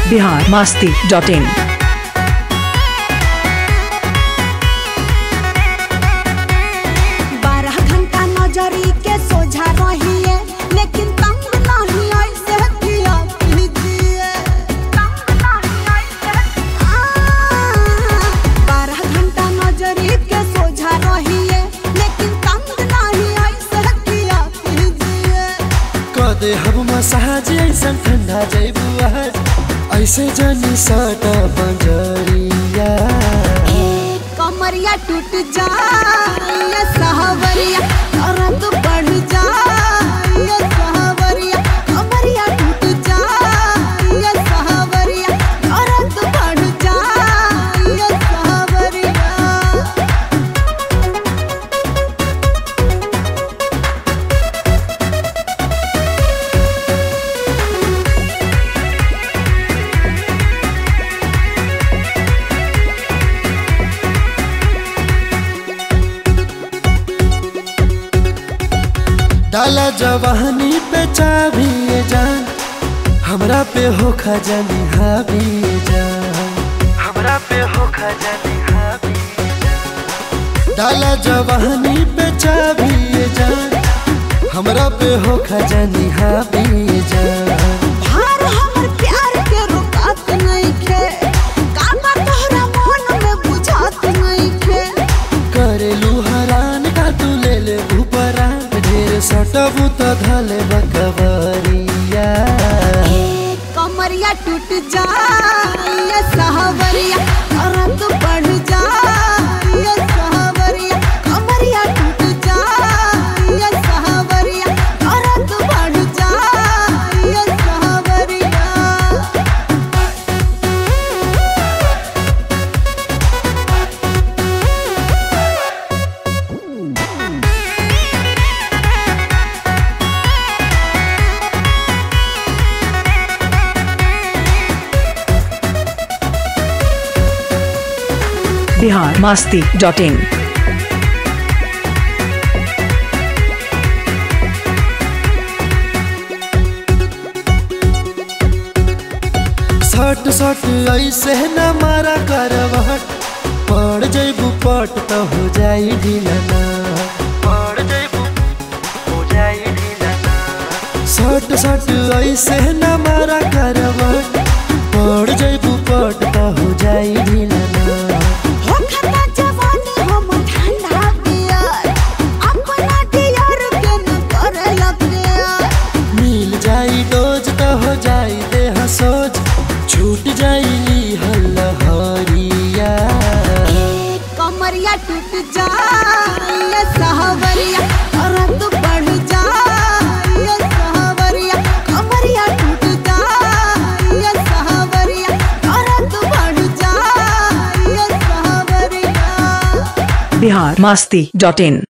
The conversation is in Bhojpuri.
बिहार मास्ती डॉट इन बारह घंटा नजरी के सोझा रहिए लेकिन तंग नहीं ऐसे किया कीजिए आ, बारह घंटा नजरी के सोझा रहिए लेकिन तंग नहीं ऐसे किया कीजिए कदे हम मसाज ऐसा ठंडा जैबू आज ऐसे जानी सटा बंजरिया कमरिया टूट जाए सहवरिया औरत बढ़ जाए सहवरिया कमरिया टूट जाए सहवरिया औरत बढ़ जाए सहवरिया डाला जवानी पे चाबी ये जान हमरा पे हो खजानी हाबी ये जान हमरा पे हो खजानी हाबी ये जान। डाला जवानी पे चाबी ये जान हमरा पे हो खजानी हाबी ये जान भार हमर प्यार के रुकात नहीं खे कामा तोहरा मन में बुझात नहीं खे करेलू हरान का तू ले ले ऊपरान ढेर सटबू तो धले बकबरिया कमरिया टूट जाए सहवरिया औरत बढ़ जाए सहवरिया कमरिया टूट जाए सहवरिया औरत बढ़ जाए सहवरिया बिहार मास्ती डॉट इन सट सट ऐसे न मारा करवट पड़ जैबू पट तो हो जाई ढिलना पड़ जैबू हो जाई ढिलना सट सट ऐसे न मारा करवट पड़ जैबू पट तो हो जाई ढिलना हो खता जवानी हम ठंडा पियर अपना डियर के न करे प्यार मिल जाई डोज तो हो जाई देह सोच छूट जाई हल्लहरिया कमरिया टूट जाए सहवरिया औरत बढ़ जाए सहवरिया कमरिया टूट जाए सहवरिया औरत बढ़ जाए सहवरिया बिहार मास्ती डॉट इन